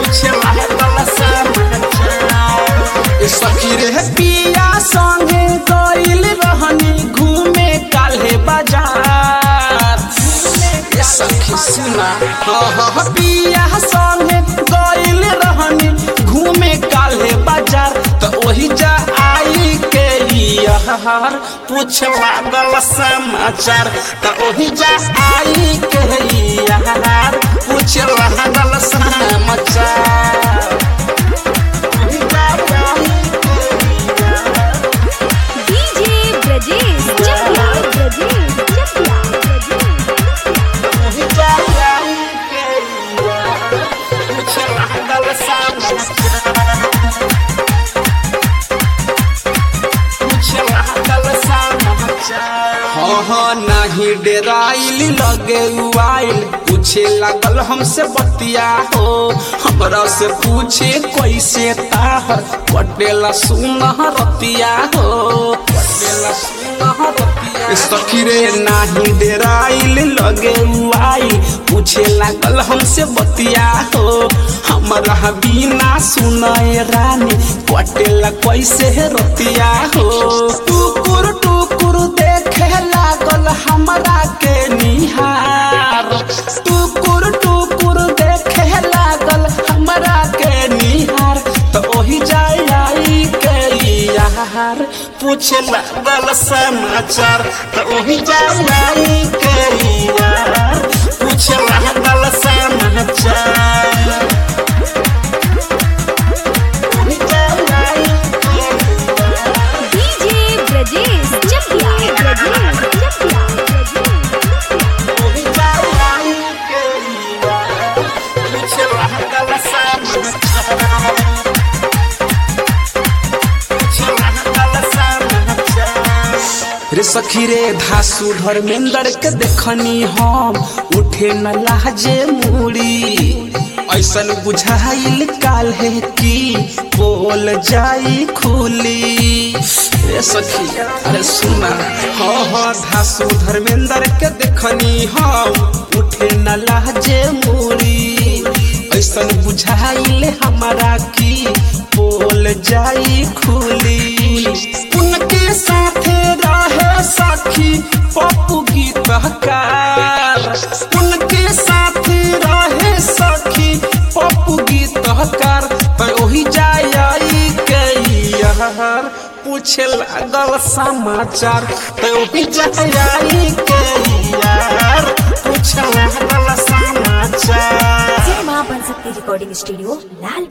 पूछे लागल समाचार ए सखी रे पिया संगे गइल रहनी घूमे काल्हे बाजार ए सखी सुना हाँ हाँ पिया संगे गइल रहनी घूमे काल्हे बाजार त ओही जा आई के यार पूछ लागल समाचार त ओही जा आई के यार पूछ लागल समाचार ओही जा आई के यार डीजे ब्रजेश चकिया ब्रजेश चकिया ओही जा आई के यार पूछ लागल समाचार हाँ हाँ नाही डेराइल लगे उआइल पूछे लागल हमसे बतिया हो हमरा से पूछे कैसे ताहर कटेला सुनह रतिया हो कटेला सुनह रतिया सखी रे नाही डेराइल लगे उआइल पूछे लागल हमसे बतिया हो हमरा बिना सुनए रानी कटेला कैसे रतिया हो टुकुर टुकुर देखे लागल हमरा के निहार टुकुर टुकुर देखे लागल हमरा के निहार त ओही जाय आई के यार पूछे लागल समाचार त ओही जाय आई के यार पूछे लागल समाचार ओही जाय आई के यार डीजे ब्रजेश चकिया ब्रजेश चकिया ओही जाय आई के यार पूछे लागल समाचार रे सखी रे धासु धर्मेंद्र के देखनी हम उठे न लाजे मुड़ी ऐसन बुझाइल काल है कि बोल जाई खुली रे सखी अरे सुना हाँ हाँ धासु धर्मेंद्र के देखनी हम उठे न लाजे मुड़ी ऐसन बुझाइल हमारा की बोल जाई खुली उनके साथे रहे सखी पप्पू गीतकार उनके साथे रहे सखी पप्पू गीतकार पर ओही जाई के यार पूछे लागल समाचार तो ओही जाई के यार पूछे लागल समाचार सिनेमा बन सकती रिकॉर्डिंग स्टूडियो लाल